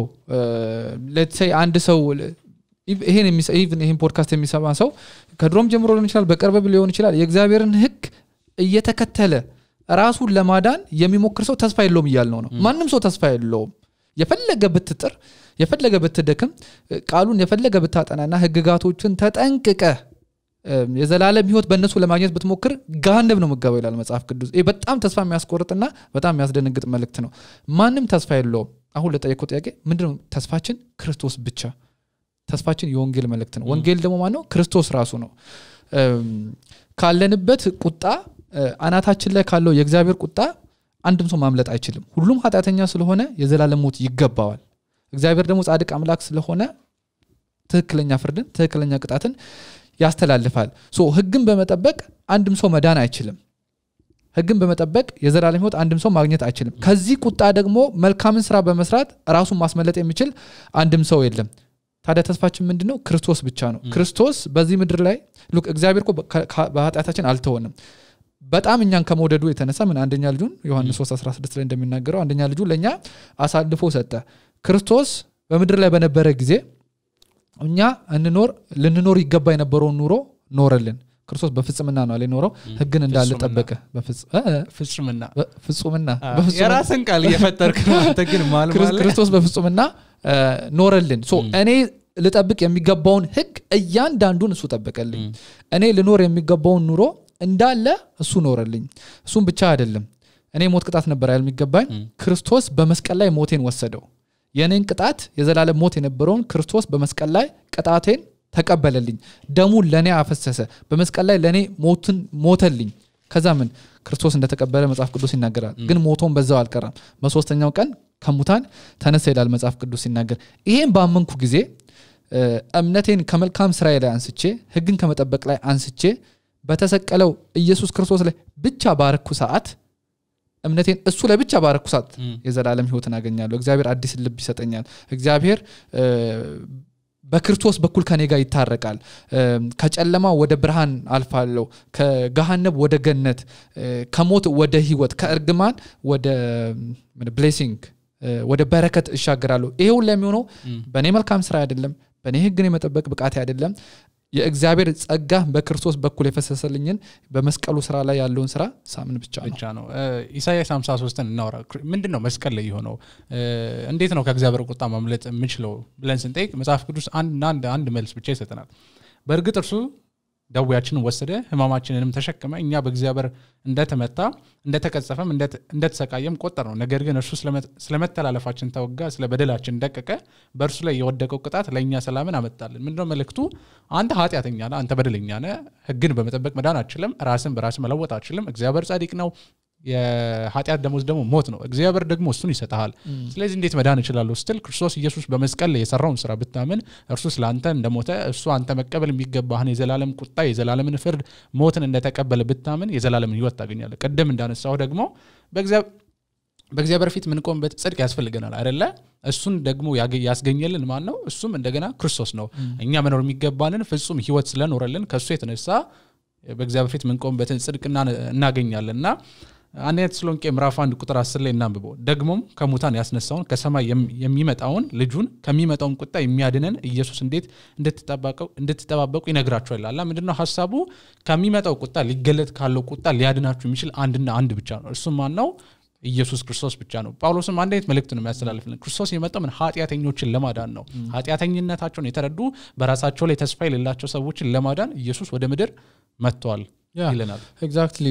ለትሰይ አንድ ሰው ይሄን የሚሰ- even ይሄን ፖድካስት የሚሰማ ሰው ከድሮም ጀምሮ ሊሆን ይችላል በቅርብ ሊሆን ይችላል የእግዚአብሔርን ህግ እየተከተለ ራሱን ለማዳን የሚሞክር ሰው ተስፋ የለውም እያልነው ነው ማንም ሰው ተስፋ የለውም የፈለገ ብትጥር የፈለገ ብትደክም ቃሉን የፈለገ ብታጠናና ህግጋቶችን ተጠንቅቀ እም፣ የዘላለም ህይወት በእነሱ ለማግኘት ብትሞክር ገሃነብ ነው ምገባው ይላል መጽሐፍ ቅዱስ ይህ በጣም ተስፋ የሚያስቆርጥና በጣም የሚያስደነግጥ መልእክት ነው ማንም ተስፋ የለውም አሁን ለጠየቀው ጥያቄ ምንድነው ተስፋችን ክርስቶስ ብቻ ተስፋችን የወንጌል መልእክት ነው ወንጌል ደግሞ ማነው ክርስቶስ ራሱ ነው እም፣ ካለንበት ቁጣ እ፣ አናታችን ላይ ካለው የእግዚአብሔር ቁጣ አንድም ሰው ማምለጥ አይችልም ሁሉም ኃጢአተኛ ስለሆነ የዘላለም ሞት ይገባዋል እግዚአብሔር ደግሞ ጻድቅ አምላክ ስለሆነ ትክክለኛ ፍርድን ትክክለኛ ቅጣትን ያስተላልፋል ሶ ህግን በመጠበቅ አንድም ሰው መዳን አይችልም ህግን በመጠበቅ የዘላለም ህይወት አንድም ሰው ማግኘት አይችልም ከዚህ ቁጣ ደግሞ መልካምን ስራ በመስራት ራሱን ማስመለጥ የሚችል አንድም ሰው የለም ታዲያ ተስፋችን ምንድን ነው ክርስቶስ ብቻ ነው ክርስቶስ በዚህ ምድር ላይ ሉክ እግዚአብሔር እኮ በ- ከ- በኃጢአታችን አልተወንም በጣም እኛን ከመውደዱ የተነሳ ምን አንደኛ ልጁን ዮሐንስ 3 16 ላይ እንደሚናገረው አንደኛ ልጁ ለእኛ አሳልፎ ሰጠ ክርስቶስ በምድር ላይ በነበረ ጊዜ እኛ እንኖር ልንኖር ይገባ የነበረውን ኑሮ ኖረልን ክርስቶስ በፍጽምና ነው አለ የኖረው ህግን እንዳለ ፍጹምና። ጠበቀ በፍጽ- እ፣ ፍጹምና በፍጹምና አ፣ በፍጹምና የራስን ቃል እየፈጠርክ ነው አንተ ግን ማል ክርስ- ማለ ክርስቶስ በፍጹምና እ፣ ኖረልን ሶ እኔ ልጠብቅ የሚገባውን ህግ እያንዳንዱን እሱ ጠበቀልኝ እኔ ልኖር የሚገባውን ኑሮ እንዳለ እሱ ኖረልኝ እሱም ብቻ አይደለም እኔ ሞት ቅጣት ነበር ያል የሚገባኝ ክርስቶስ በመስቀል ላይ ሞቴን ወሰደው የእኔን ቅጣት የዘላለም ሞት የነበረውን ክርስቶስ በመስቀል ላይ ቅጣቴን ተቀበለልኝ ደሙን ለእኔ አፈሰሰ በመስቀል ላይ ለእኔ ሞትን ሞተልኝ ከዛ ምን ክርስቶስ እንደተቀበለ መጽሐፍ ቅዱስ ይናገራል ግን ሞቶን በዛው አልቀራም በሶስተኛው ቀን ከሙታን ተነሳ ይላል መጽሐፍ ቅዱስ ሲናገር ይሄን ባመንኩ ጊዜ እ፣ እምነቴን ከመልካም ስራዬ ላይ አንስቼ ህግን ከመጠበቅ ላይ አንስቼ በተሰቀለው ኢየሱስ ክርስቶስ ላይ ብቻ ባረኩ ሰዓት እምነቴን እሱ ላይ ብቻ ባረኩ ሰዓት የዘላለም ህይወትን አገኛለሁ እግዚአብሔር አዲስ ልብ ይሰጠኛል እግዚአብሔር እ፣ በክርስቶስ በኩል ከኔ ጋር ይታረቃል እ፣ ከጨለማ ወደ ብርሃን አልፋለሁ ከገሃነብ ወደ ገነት እ፣ ከሞት ወደ ህይወት ከእርግማን ወደ ብሌሲንግ ወደ በረከት እሻገራለሁ ይሄ ሁሉ የሚሆነው በእኔ መልካም ስራ አይደለም በእኔ ህግን የመጠበቅ ብቃት አይደለም የእግዚአብሔር ጸጋ በክርስቶስ በኩል የፈሰሰልኝን በመስቀሉ ስራ ላይ ያለውን ስራ ሳምን ብቻ ነው ብቻ ነው እ፣ ኢሳያስ 53ን እናውራ ክር- ምንድን ነው መስቀል ላይ የሆነው እ፣ እንዴት ነው ከእግዚአብሔር ቁጣ ማምለጥ የምችለው ብለን ስንጠይቅ መጽሐፍ ቅዱስ አንድና አንድ አንድ መልስ ብቻ ይሰጠናል በእርግጥ እርሱ ደዌያችንን ወሰደ ህማማችንንም ተሸከመ እኛ በእግዚአብሔር እንደተመታ እንደተቀጸፈም እንደተ- እንደተሰቃየም ቆጠር ነው ነገር ግን እርሱ ስለመ- ስለመተላለፋችን ተወጋ ስለ በደላችን ደቀቀ በእርሱ ላይ የወደቀው ቅጣት ለእኛ ሰላምን አመጣልን ምንድነው መልእክቱ አንተ ኃጢአተኛ ነህ አንተ በደለኛ ነህ ህግን በመጠበቅ መዳን አችልም ራስን በራስ መለወጥ አችልም እግዚአብሔር ጻድቅ ነው የኃጢአት ደሞዝ ደግሞ ሞት ነው እግዚአብሔር ደግሞ እሱን ይሰጠሃል ስለዚህ እንዴት መዳን እችላለሁ ስትል ክርስቶስ ኢየሱስ በመስቀል ላይ የሰራውን ስራ ብታምን እርሱ ስለ አንተ እንደሞተ እሱ አንተ መቀበል የሚገባህን የዘላለም ቁጣ የዘላለምን ፍርድ ሞትን እንደተቀበለ ብታምን የዘላለምን ህይወት ታገኛለህ ቅድም እንዳነሳው ደግሞ በእግዚአብሔር በእግዚአብሔር ፊት ምንቆምበት ጽድቅ ያስፈልገናል አይደለ እሱን ደግሞ ያገ- ያስገኘልን ማን ነው እሱም እንደገና ክርስቶስ ነው እኛ መኖር የሚገባንን ፍጹም ህይወት ስለኖረልን ከእሱ የተነሳ በእግዚአብሔር ፊት ምንቆምበትን ጽድቅ እና- እናገኛለን እና አንደኛ ተሰሎንቄ ምዕራፍ አንድ ቁጥር አስር ላይ እናንብበው ደግሞም ከሙታን ያስነሳውን ከሰማይ የም- የሚመጣውን ልጁን ከሚመጣውን ቁጣ የሚያድነን ኢየሱስ እንዴት እንድትጠባቀው- እንድትጠባበቁ ይነግራቸዋል አላ ምንድነው ሀሳቡ ከሚመጣው ቁጣ ሊገለጥ ካለው ቁጣ ሊያድናችሁ የሚችል አንድና አንድ ብቻ ነው እርሱም ማን ነው ኢየሱስ ክርስቶስ ብቻ ነው ጳውሎስም አንድ አይነት መልእክት ነው የሚያስተላልፍልን ክርስቶስ የመጣው ምን ኃጢአተኞችን ለማዳን ነው ኃጢአተኝነታቸውን የተረዱ በራሳቸው ላይ ተስፋ የሌላቸው ሰዎችን ለማዳን ኢየሱስ ወደ ምድር መጥተዋል ያ ይለናል ኤግዛክትሊ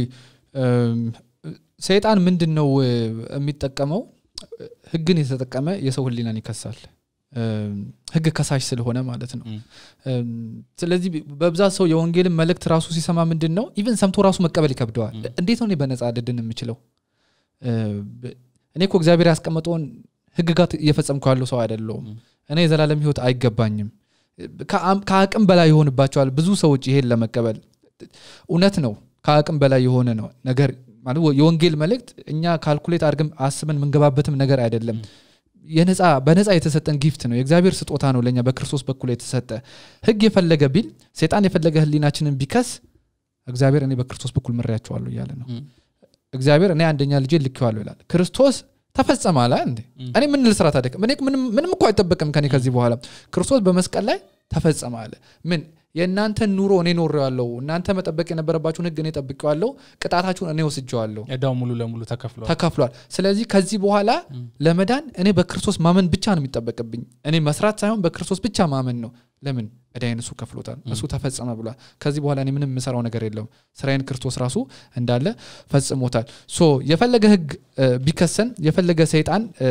ሰይጣን ምንድን ነው እ፣ የሚጠቀመው ህግን የተጠቀመ የሰው ህሊናን ይከሳል እም፣ ህግ ከሳሽ ስለሆነ ማለት ነው እም። እም፣ ስለዚህ በብዛት ሰው የወንጌልን መልእክት ራሱ ሲሰማ ምንድን ነው ኢቨን ሰምቶ ራሱ መቀበል ይከብደዋል እንዴት ነው እኔ በነፃ ልድን የምችለው እ፣ ብ- እኔ እኮ እግዚአብሔር ያስቀመጠውን ህግጋት እየፈጸምኩ ያለው ሰው አይደለውም እኔ የዘላለም ህይወት አይገባኝም ከአም- ከአቅም በላይ ይሆንባቸዋል ብዙ ሰዎች ይሄን ለመቀበል እውነት ነው ከአቅም በላይ የሆነ ነው ነገር ማለት የወንጌል መልእክት እኛ ካልኩሌት አድርገን አስበን የምንገባበትም ነገር አይደለም የነፃ በነፃ የተሰጠን ጊፍት ነው የእግዚአብሔር ስጦታ ነው ለእኛ በክርስቶስ በኩል የተሰጠ ህግ የፈለገ ቢል ሴጣን የፈለገ ህሊናችንን ቢከስ እግዚአብሔር እኔ በክርስቶስ በኩል ምሬያቸዋለሁ እያለ ነው እም። እግዚአብሔር እኔ አንደኛ ልጄ ልኬዋለሁ ይላል ክርስቶስ ተፈጸመ አለ እንዴ እኔ ምን ልስራ ታደቅ ምንም ምንም እኮ አይጠበቅም ከኔ ከዚህ በኋላ ክርስቶስ በመስቀል ላይ ተፈጸመ አለ ምን የእናንተን ኑሮ እኔ ኖሬዋለሁ እናንተ መጠበቅ የነበረባችሁን ህግ እኔ ጠብቄዋለሁ ቅጣታችሁን እኔ ወስጀዋለሁ ዕዳው ሙሉ ለሙሉ ተከፍሏል ተከፍሏል ስለዚህ ከዚህ በኋላ ለመዳን እኔ በክርስቶስ ማመን ብቻ ነው የሚጠበቅብኝ እኔ መስራት ሳይሆን በክርስቶስ ብቻ ማመን ነው ለምን እዳይን እሱ ከፍሎታል እሱ ተፈጸመ ብሏል ከዚህ በኋላ እኔ ምንም የምሰራው ነገር የለውም ስራዬን ክርስቶስ ራሱ እንዳለ ፈጽሞታል ሶ የፈለገ ህግ እ፣ ቢከሰን የፈለገ ሰይጣን እ፣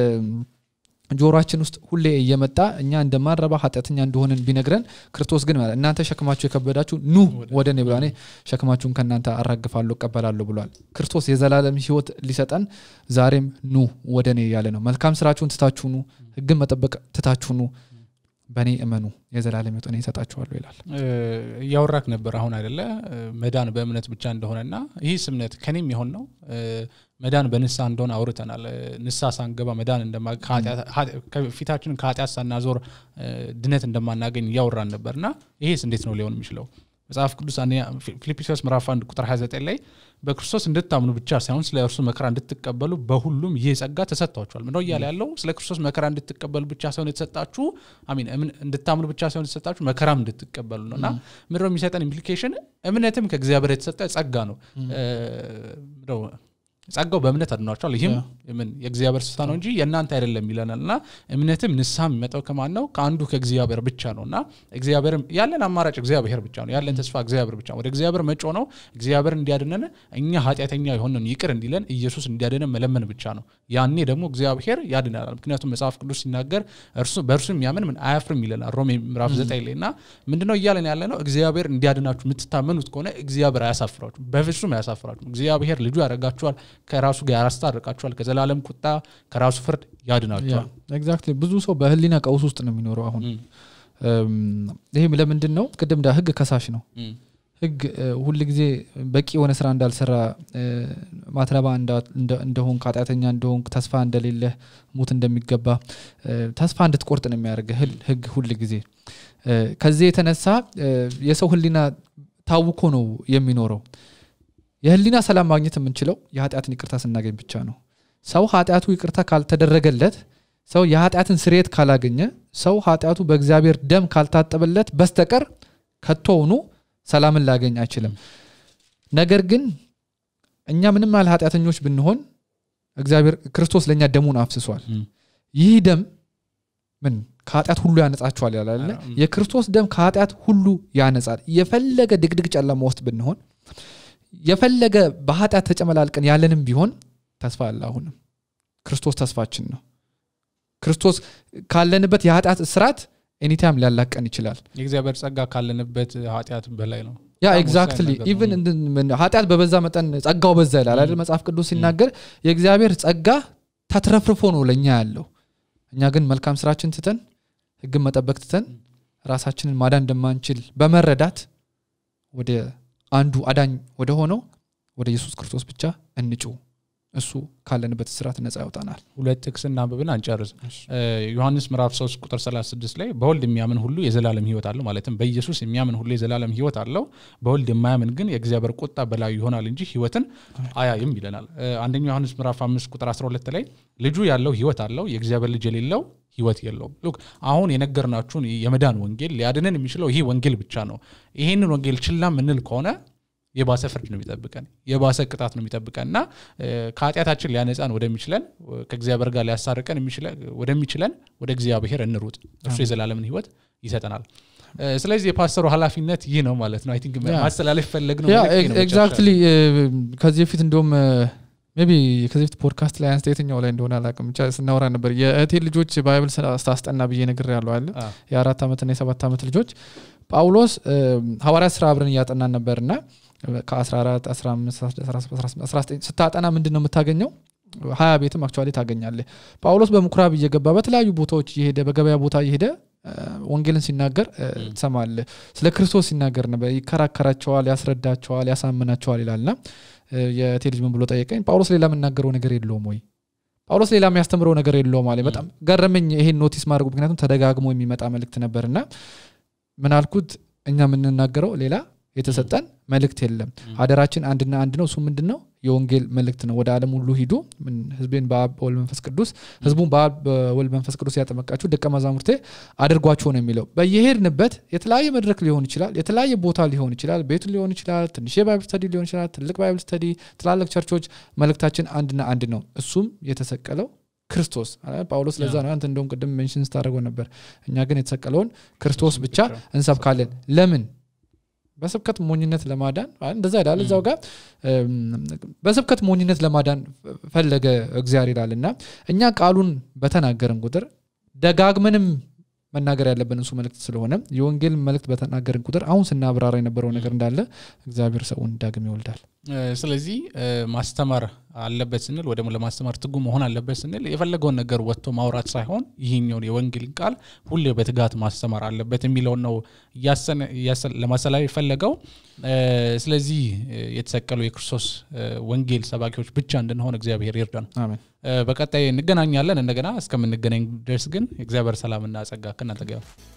ጆሮችን ውስጥ ሁሌ እየመጣ እኛ እንደማረባ ኃጢአተኛ እንደሆንን ቢነግረን ክርስቶስ ግን ማለት እናንተ ሸክማችሁ የከበዳችሁ ኑ ወደ እኔ ብሏል እኔ ሸክማችሁን ከእናንተ አራግፋለሁ እቀበላለሁ ብሏል ክርስቶስ የዘላለም ህይወት ሊሰጠን ዛሬም ኑ ወደ እኔ እያለ ነው መልካም ስራችሁን ትታችሁ ኑ ህግን መጠበቅ ትታችሁ ኑ በእኔ እመኑ የዘላለም ህይወት እኔ ይሰጣችኋለሁ ይላል እ፣ እያወራክ ነበር አሁን አይደለ እ፣ መዳን በእምነት ብቻ እንደሆነና ይህስ እምነት ከኔም የሆን ነው እ፣ መዳን በንሳ እንደሆነ አውርተናል እ፣ ንሳ ሳንገባ መዳን እንደማ ከኃጢአት- ኃጢ- ከፊታችንን ከኃጢአት ሳናዞር እ፣ ድነት እንደማናገኝ እያወራን ነበርና ይሄስ እንዴት ነው ሊሆን የሚችለው መጽሐፍ ቅዱስ አንደኛ ፊ- ፊልጵስዩስ ምዕራፍ 1 ቁጥር 29 ላይ በክርስቶስ እንድታምኑ ብቻ ሳይሆን ስለ እርሱ መከራ እንድትቀበሉ በሁሉም ይህ ጸጋ ተሰጥቷቸዋል ምነው እያለ ያለው ስለ ክርስቶስ መከራ እንድትቀበሉ ብቻ ሳይሆን የተሰጣችሁ አሚን እምን- እንድታምኑ ብቻ ሳይሆን የተሰጣችሁ መከራም እንድትቀበሉ ነው እና ምድረው የሚሰጠን ኢምፕሊኬሽን እምነትም ከእግዚአብሔር የተሰጠ ጸጋ ነው እ፣ ምንድነው ጸጋው በእምነት አድኗቸዋል ይህም ምን የእግዚአብሔር ስታ ነው እንጂ የእናንተ አይደለም ይለናል እና እምነትም ንስሐ የሚመጣው ከማን ነው ከአንዱ ከእግዚአብሔር ብቻ ነው እና እግዚአብሔር ያለን አማራጭ እግዚአብሔር ብቻ ነው ያለን ተስፋ እግዚአብሔር ብቻ ነው ወደ እግዚአብሔር መጮ ነው እግዚአብሔር እንዲያድነን እኛ ኃጢአተኛ የሆነን ይቅር እንዲለን ኢየሱስ እንዲያድነን መለመን ብቻ ነው ያኔ ደግሞ እግዚአብሔር ያድናል ምክንያቱም መጽሐፍ ቅዱስ ሲናገር እርሱ በእርሱ የሚያምን ምን አያፍርም ይለናል ሮሜ ምዕራፍ ዘጠኝ ላይ እና ምንድነው እያለን ያለ ነው እግዚአብሔር እንዲያድናችሁ የምትታመኑት ከሆነ እግዚአብሔር አያሳፍራችሁ በፍጹም አያሳፍራችሁ እግዚአብሔር ልጁ ያደርጋችኋል ከራሱ ጋር ያስታርቃችኋል ከዘላለም ቁጣ ከራሱ ፍርድ ያድናችኋል ኤግዛክትሊ ብዙ ሰው በህሊና ቀውስ ውስጥ ነው የሚኖረው አሁን እም፣ እም፣ ይህም ለምንድን ነው ቅድም እንዳ ህግ ከሳሽ ነው እም፣ ህግ ሁል ጊዜ በቂ የሆነ ስራ እንዳልሰራ እ፣ ማትረባ እንዳ- እንደ- እንደሆንክ ኃጢአተኛ እንደሆንክ ተስፋ እንደሌለህ ሙት እንደሚገባ እ፣ ተስፋ እንድትቆርጥ ነው የሚያደርግ ህግ ሁል ጊዜ እ፣ ከዚህ የተነሳ እ፣ የሰው ህሊና ታውኮ ነው የሚኖረው የህሊና ሰላም ማግኘት የምንችለው የኃጢአትን ይቅርታ ስናገኝ ብቻ ነው ሰው ኃጢአቱ ይቅርታ ካልተደረገለት ሰው የኃጢአትን ስርየት ካላገኘ ሰው ኃጢአቱ በእግዚአብሔር ደም ካልታጠበለት በስተቀር ከቶውኑ ሰላምን ላገኝ አይችልም ነገር ግን እኛ ምንም ያህል ኃጢአተኞች ብንሆን እግዚአብሔር ክርስቶስ ለእኛ ደሙን አፍስሷል እም፣ ይህ ደም ምን ከኃጢአት ሁሉ ያነጻችኋል ያላለ ኧረ፣ እም። የክርስቶስ ደም ከኃጢአት ሁሉ ያነጻል የፈለገ ድቅድቅ ጨለማ ውስጥ ብንሆን የፈለገ በኃጢአት ተጨመላልቀን ያለንም ቢሆን ተስፋ አለ አሁንም ክርስቶስ ተስፋችን ነው ክርስቶስ ካለንበት የኃጢአት እስራት ኤኒታይም ሊያላቀን ይችላል የእግዚአብሔር ጸጋ ካለንበት ኃጢአት በላይ ነው ያ በጣም ኤግዛክትሊ ወሳኝ ነገር ነው። ኢቨን እንትን ምን- ኃጢአት በበዛ መጠን ጸጋው በዛ ይላል አይደል መጽሐፍ ቅዱስ ሲናገር የእግዚአብሔር ጸጋ ተትረፍርፎ ነው ለእኛ ያለው እኛ ግን መልካም ስራችን ትተን ህግን መጠበቅ ትተን ራሳችንን ማዳን እንደማንችል በመረዳት ወደ አንዱ አዳኝ ወደ ሆነው ወደ ኢየሱስ ክርስቶስ ብቻ እንጩ እሱ ካለንበት ስርዓት ነጻ ያውጣናል ሁለት ጥቅስ እናንብብን አንጨርስ እ፣ ዮሐንስ ምዕራፍ 3 ቁጥር 36 ላይ በወልድ የሚያምን ሁሉ የዘላለም ህይወት አለው ማለትም በኢየሱስ የሚያምን ሁሉ የዘላለም ህይወት አለው በወልድ የማያምን ግን የእግዚአብሔር ቁጣ በላዩ ይሆናል እንጂ ህይወትን አያይም ይለናል እ፣ አንደኛው ዮሐንስ ምዕራፍ 5 ቁጥር 12 ላይ ልጁ ያለው ህይወት አለው የእግዚአብሔር ልጅ የሌለው ህይወት የለውም ሉክ አሁን የነገርናችሁን የመዳን ወንጌል ሊያድነን የሚችለው ይህ ወንጌል ብቻ ነው ይህንን ወንጌል ችላ ምንል ከሆነ የባሰ ፍርድ ነው የሚጠብቀን የባሰ ቅጣት ነው የሚጠብቀን እና እ፣ ከኃጢአታችን ሊያነጻን ወደሚችለን እ፣ ከእግዚአብሔር ጋር ሊያሳርቀን የሚችለ- ወደሚችለን ወደ እግዚአብሔር እንሩጥ እርሱ የዘላለምን ህይወት ይሰጠናል እ፣ ስለዚህ የፓስተሩ ኃላፊነት ይህ ነው ማለት ነው አይ ቲንክ ያ። ማስተላለፍ ፈለግ ነው ያ መልእክቴ ነው መጨረሻ ኤግዛክትሊ ከዚህ በፊት እንደውም ቢ ከዚህ በፊት ፖድካስት ላይ አንስተ የትኛው ላይ እንደሆነ አላውቅም ብቻ ስናወራ ነበር የእህቴ ልጆች ባይብል ስታስጠና ብዬ ነግር ያለው አለ አ፣ የአራት ዓመትና የሰባት ዓመት ልጆች ጳውሎስ ሐዋርያት ስራ አብረን እያጠናን ነበርና ከ14 15 17 19 ስታጠና ምንድን ነው የምታገኘው ሀያ ቤትም አክቹዋሊ ታገኛለ ጳውሎስ በምኩራብ እየገባ በተለያዩ ቦታዎች እየሄደ በገበያ ቦታ እየሄደ እ፣ ወንጌልን ሲናገር እ፣ ትሰማለህ ስለ ክርስቶስ ሲናገር ነበር ይከራከራቸዋል ያስረዳቸዋል ያሳምናቸዋል ይላልና እ፣ የእቴ ልጅ ምን ብሎ ጠየቀኝ ጳውሎስ ሌላ የምናገረው ነገር የለውም ወይ ጳውሎስ ሌላ የሚያስተምረው ነገር የለውም አለ በጣም ገረመኝ ይሄን ኖቲስ ማድረጉ ምክንያቱም ተደጋግሞ የሚመጣ መልእክት ነበርና ምን አልኩት እኛ የምንናገረው ሌላ የተሰጠን መልእክት የለም አደራችን አንድና አንድ ነው እሱ ምንድን ነው የወንጌል መልእክት ነው ወደ ዓለም ሁሉ ሂዱ ምን ህዝቤን በአብ በወልድ መንፈስ ቅዱስ ህዝቡን በአብ በወልድ መንፈስ ቅዱስ ያጠመቃችሁ ደቀ መዛሙርቴ አድርጓቸው ነው የሚለው በየሄድንበት የተለያየ መድረክ ሊሆን ይችላል የተለያየ ቦታ ሊሆን ይችላል ቤቱ ሊሆን ይችላል ትንሽ የባይብል ስተዲ ሊሆን ይችላል ትልቅ ባይብል ስተዲ ትላልቅ ቸርቾች መልእክታችን አንድና አንድ ነው እሱም የተሰቀለው ክርስቶስ አ- ጳውሎስ ለዛ ነው አንተ እንደውም ቅድም ሜንሽን ስታደርገው ነበር እኛ ግን የተሰቀለውን ክርስቶስ ብቻ እንሰብካለን ለምን በስብከት ሞኝነት ለማዳን አ- እንደዛ ይላል እዛው ጋር እም፣ በስብከት ሞኝነት ለማዳን ፈለገ እግዚአብሔር ይላል እና እኛ ቃሉን በተናገርን ቁጥር ደጋግመንም መናገር ያለብን እሱ መልእክት ስለሆነ የወንጌል መልእክት በተናገርን ቁጥር አሁን ስናብራራ የነበረው ነገር እንዳለ እግዚአብሔር ሰውን ዳግም ይወልዳል እ፣ ስለዚህ እ፣ ማስተማር አለበት ስንል ወይ ደግሞ ለማስተማር ትጉ መሆን አለበት ስንል የፈለገውን ነገር ወጥቶ ማውራት ሳይሆን ይህኛውን የወንጌልን ቃል ሁሌ በትጋት ማስተማር አለበት የሚለውን ነው እያሰነ- እያሰ- ለማስተላለፍ የፈለገው እ፣ ስለዚህ እ፣ የተሰቀሉ የክርስቶስ እ፣ ወንጌል ሰባኪዎች ብቻ እንድንሆን እግዚአብሔር ይርዳን አሜን እ፣ በቀጣይ እንገናኛለን እንደገና እስከምንገናኝ ድረስ ግን የእግዚአብሔር ሰላምና ጸጋ ከእናንተ ጋር ይሁን።